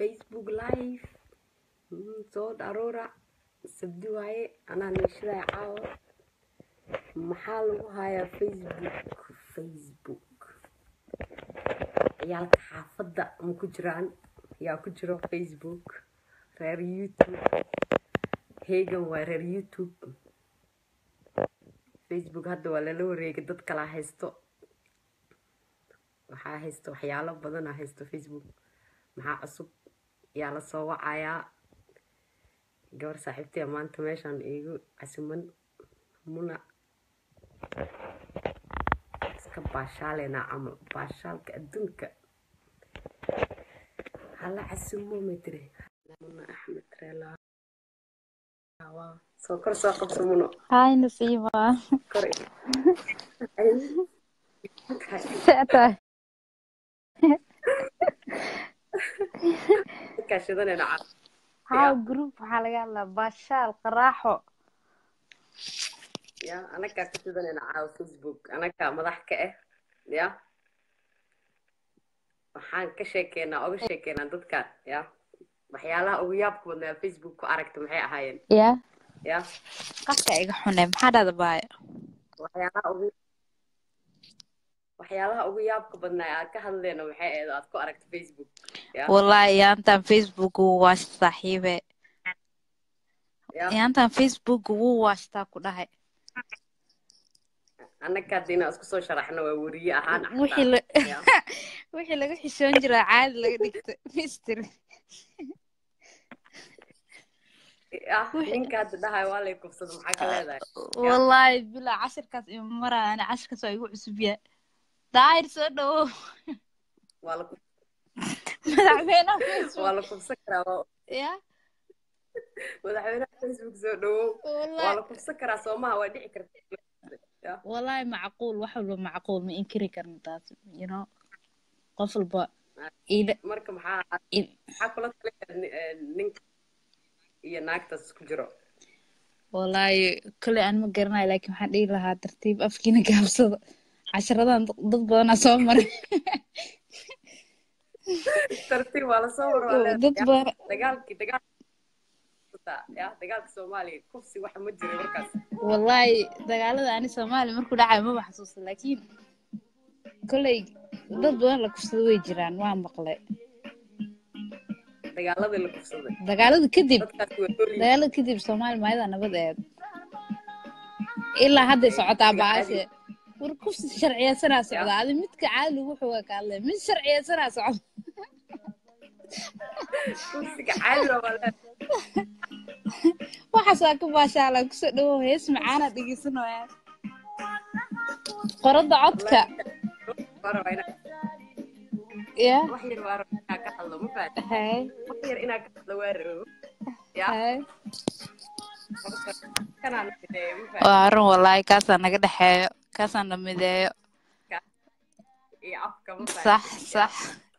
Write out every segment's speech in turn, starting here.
facebook live Mm, soo dharuura sabdi waaye anaa neeshadaay caawa maxaa lagu hayaa facebook facebook ciyaalka xaafadda ma ku jiraan yaa ku jiro facebook reer youtube hegan waa reer youtube facebook hadda waa lala wareegay dad kalaa haysto waxaa haysto waxyaalo badanaa haysto facebook maxaa cusub yaa la soo wacayaa gabar saaxiibtaya maanta meeshaan iigu casuman muna iska baashaaleenaa camal baashaalka adduunka hala casumo matire muna axmed reelaa soo kor soo qabso muno هاي نصيبة kor سأتة kaashadanayna caa هاو جروب waxaa laga hadlaa baashaal qaraaxo ya anagaa ka shidanayna caawa facebook anagaa madax ka ah ya waxaan ka sheekeynaa oga sheekeynaa dadkan ya waxyaalaha ugu yaabka badnaa facebook ku aragta maxay ahaayeen ya ya qafka iga xune maxaa dhada baaya waxyaalaha ugu waxyaalaha ugu yaabka badnaa aad ka hadleyno maxay ahayd oo aad ku aragta facebook ya wallahi yaantan facebook wuu waasha saaxiibe ya yaantan facebook wuu waashtaa ku dhahay anagaa diina isku soo sharaxno waa weriye ahaan wixii la ya wixii laga xishoon jiraa caadi laga dhigta mystery ya ninka hadda dhahay waa lay kufsado maxaa ka leedahay wallahi bilaa cashirkaas ima maraa ani cashirkaas waa igu cusub yahay daahir soo dhawow waa la madaxweynaha waa facebook la kufsan karaa waa- ya madaxweynaha facebook soo dhawow waa wallahi la kufsan karaa soomaha waa dhici karta ya wallahi macquul wax walba macquul ma inkiri karno taas you know qof walba ila marka maxaa il- maxaa kula talaya ninka iyo naagtaas ku jiro wallahi kole aan ma garanayo laakiin waxaan dhihi lahaa tartiib afkiina gaabsada casharadan dad dad badanaa soo maray tartiib waa lasoo warwaa dad badan dagaalkii dagaal ya dagaalka soomaaliya kufsi waxa ma jiray markaas wallahi dagaalada ani soomaaliya markuu dhacayo maba xasuusta laakiin koley dad badan la kufsado way jiraan waa maqlay dagaaladii la kufsaday dagaalada kadib dadkaasi waa dori dagaalada kadib soomaali maayada nabad eed ilaa hadday socotaa baashe war kufsi sharciyeysanaa socda adi midka caadi lagu xogaa ka hadlay mid sharciyeysanaa socda kufsiga caadiga waa le waxaasaa ka baashaalaan kusoo dhawow hees macaana dhegeysanaya qorada codka waa rabaa inaa ya wax yar waa rabaa inaa ka hadlo ma fahanti hay wax yar inaa ka hadlo waa rabo ya hay marka kanaan fideeyo ma fahanti waa arrin wallaahi kaasaa naga dhexeeyo kaasaa na mideeyo iyo afka ma sax fahanti sax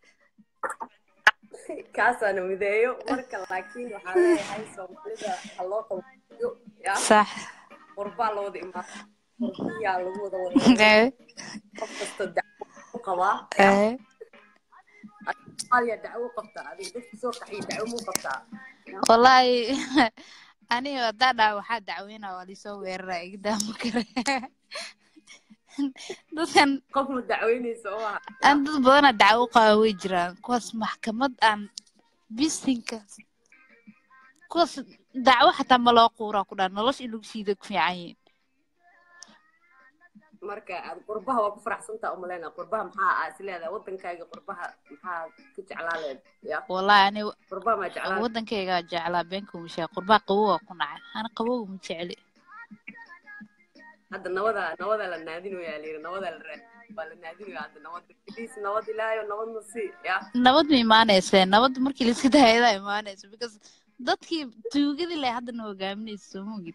kaasaana mideeyo marka laakiin waxaa leeyahay soomaalida ha loo qabiyo ya sax qurbaa la wada imaado qurbiyaa lagu wada wada Eh, qof kasta dacwo u qabaa ya eh. soomaaliya dacwo u qabtaa adiga dadka soo qaxiya dacwo muu qabtaa Ya. wallaahi aniga hadaa dhaa waxaa dacweynaa waa lisoo weeraraa iga daama kare dadkan qof ma dacweynaysa oo ah aan dad badanaa dacwo qaba way jiraan kuwaas maxkamad aan bisinka kuwaas dacwo xataa ma loo quuraa ku dhaa nolosha in lagu siido ku fiican yihin marka aad qurbaha waa ku faraxsantaa umaleyna qurbaha maxaa aa is leedahay wadankaaga qurbaha maxaa ka jeclaa leed ya wallaahi ani qurbaha maa jeclaa wadankaygaa jeclaa beenka umashaa qurbaa qabow waa ku nacay ana qabow ma jecli hadda nabada nabada la naadinoyaa layiri nabada la raadi waa la naadinaya hadda nabada please nabad ilaayo nabadna si ya nabad ma imaanayse nabad markii laiska dahayadaa imaanaysa because dadkii tuugadii leh haddana hogaaminaysa soo mogid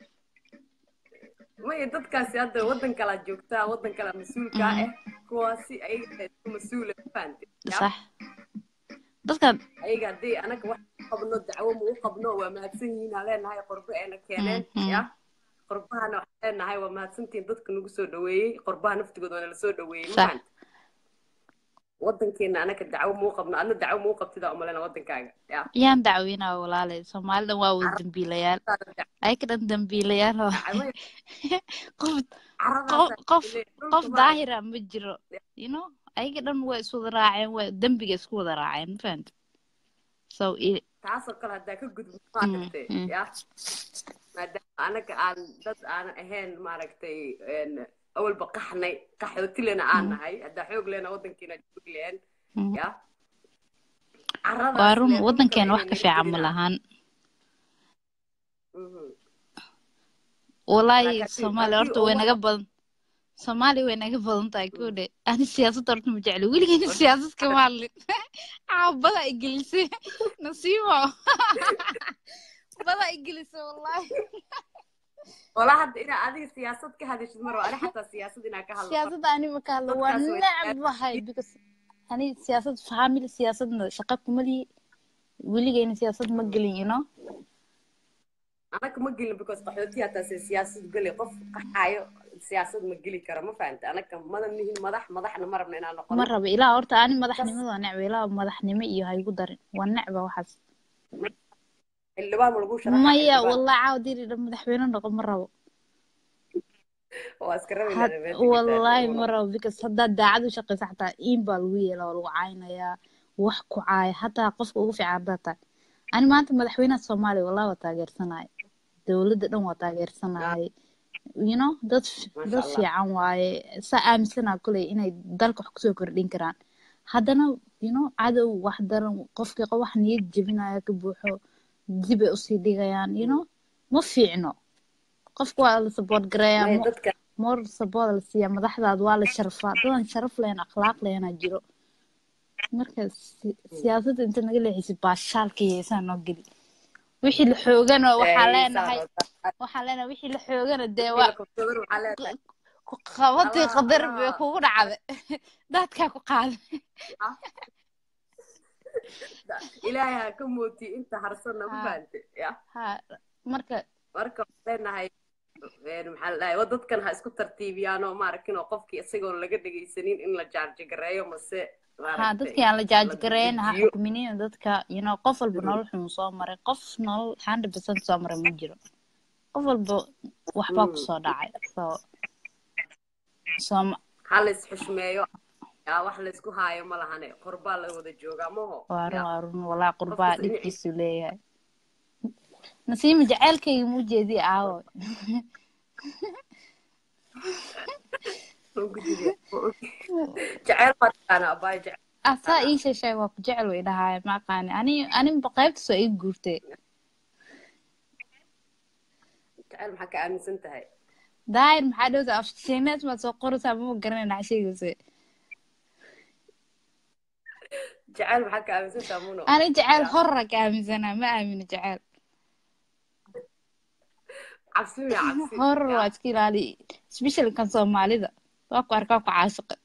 maya dadkaasi hadda wadan kalaa joogtaa wadan kalaa mas-uulkaa ah kuwaasi ayaga isku mas-uula ma fahanti ya sax dadkan ayaga haddii anaga wax u qabno dacwo ma u qabno waa mahadsan yihiin aan leenahay qorbo eena keeneen Mhm. ya qorbahana waxaan leenahay waa mahadsantihiin dadka nagu soo dhaweeyey qorbaha naftigooda waa nala soo dhaweeyey ma Sax. fahanti wadankeena anaka dacwo muu qabno adna dacwo muu qabtida umalena wadankaaga ya yaan dacweynaa walaalay soomaalida waa wada dambiilayaal ayaka dhan dambiilayaal oo qof qof qof qof daahira ma jiro you know ayaga dhan waa iswada raaceen waa dembiga isku wada raaceen ma fahanta so i- taasoo kale haddaa ka gudbo maaragtay mm. ya maadaama anaga aan dad aan ahayn maaragtay een, awalba qaxnay qaxootilena aan nahay haddaa xoog lena wadankiina joog leen Mm. ya waa run lee wadankeena dhulkaba wax ka inay naga fiican ma gelina. lahan Mhm. walaahi Laakiin haddii- soomaaliya haddii horta way ummad- naga badan soomaaliya way naga badan tahay kode ani siyaasadda horta ma jecli weligeena siyaasad kama hadlin caabada ay gelisay nasiimo bada ay gelisay wallahi walaa hadda inaa adiga siyaasad ka hadashid mar ani xataa siyaasad inaa ka hadlo siyaasadda ani ma ka hadlo waa Dadkaas way necbahay because ani siyaasad family siyaasadna shaqa kuma lihi weligeena siyaasad ma gelin you know anaka ma gelin because qaxooti hataa se siyaasad geli qof qaxaayo siyaasad ma geli karo ma fahanta anaka madan nihin madax madaxna ma rabna inaan noqono ma raba ilaa horta ani madaxnimada waa necba ilaa madaxnimo iyo haygu darin waa necba waxaas xildhibaan ma lagu sharaxa maya xildhibaan wallahi caawa diri dhan madaxweyne noqon ma rabo waa iska rabi Had- lahaa meesha wallahi gitaa. ma rabo because haddaad daacad u shaqeysa xataa iin baa lagu yeelaa waa lagu caynayaa wax ku caaya hataa qofka ugu fiican haddaad tahay ani maanta madaxweynaha soomaaliya wallahi waa taageersanahay dowladda dhan waa taageersanahay you know dad Masha dad Allah. fiican waaye saa aaminsanaa kuley inay dalka wax kusoo kordhin karaan haddana you know cadow wax daran qofkii qof wax niyad jebinaya ka buuxo dibay usii dhigayaan you know ma fiicno qofka waa la support gareeyaa Maya mo- dadka moor sabooda la siiyaa madaxdaada waa la sharfaa dadan sharaf lahayn akhlaaq lahaynaa jiro marka si- siyaasadda inta naga leexisay baashaalka yeesaa noo geli wixii la xoogana waxaa Ay, leenahay saa waxaa leenahay wixii la xoogana dee rabtaa. waa Wiilka October waxaa leedahay, ku qabatay Allah, qadar bay Allah. kugu dhacday daadkaa ku qaaday ilaahay ha ka mooti inta harsanna ma Ha. fahante ya ha marka marka waxaan leenahay een, maxaa la dhahay wa dadkan ha isku tartiibiyaan oo maaragtin oo qofkii isagoon laga dhegaysanin in la jaarji gareeyo mase ha maaragtay dadkii aan la jaaji gareyn ha dejiyo. xukminin dadka you know qof walba nolol xun soo maray qof nolol hundred percent soo maray ma jiro qof walba waxbaa Mm. kusoo dhacay so sooma ha la isxushmeeyo yaa wax la isku haayo ma lahane qorbaa la wada joogaa maho waa run Ya. waa run walaa qurbaa Qofkas dhinaciisa- dhibkiisu leeyahay nasiima jaceylkayga muu jeedii aawo Waan ku jiraa. jecel baa taqaana abaay jecel asaa ii sheeshay waa ku jecel way dhahaaya ma aqaani ani aninba qaybtas waa ii guurtay jecel maxaa ka aaminsan tahay daayir maxaa dhowta afshiineed maad soo qoraysaa mama garanay dhax sheegaysa jecel maxaa ka aaminsan tahay muno ani jeceyl Ya. horra ka aaminsanaa ma aamino jeceyl cabsi miya cabsi horror Ya. waa iska ilaali especially kan soomaalida waa ku arkaa ku caashiqa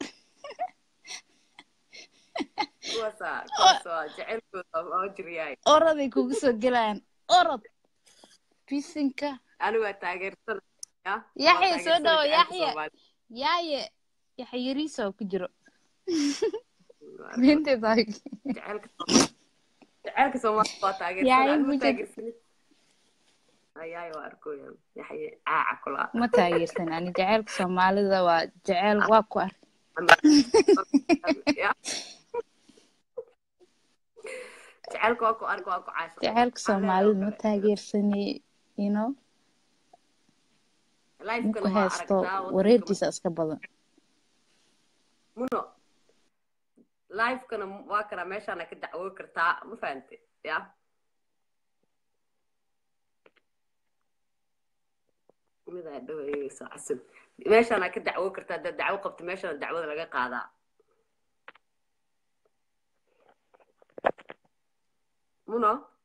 kuwaasa kuwaas waa jecelkooda oo jiryahay oraday kugu soo gelayaan orod bisinka anigu waa taageersan ya Yaxya, Waa soo taageersan dhawo, jecelka Yaxya. Soomaali. yaaye yaxa yariisa oo ku jiro Waa ninteeda jecelka Soomaali- jecelka Soomaali waa taageersan Yaay, anigu ma mujad- taageersanin ayaay waa arkoya yaxye caaca kula ma taageersan ani jaceylka soomaalida waa jeceyl waa ku ar Ya. jecelka waa ku arko waa ku caashiq jaceylka soomaalida ma taageersani you know Life-kana ninku waa haysto aragtaa, waddanka wareerkiisa iska badan muno life-kana waa kana meeshaana ka dacwoo kartaa ma fahante ya midaa dhawayso casub meeshaana ka dacwoo kartaa haddaad dacwo qabto meeshaana dacwada laga qaadaa muno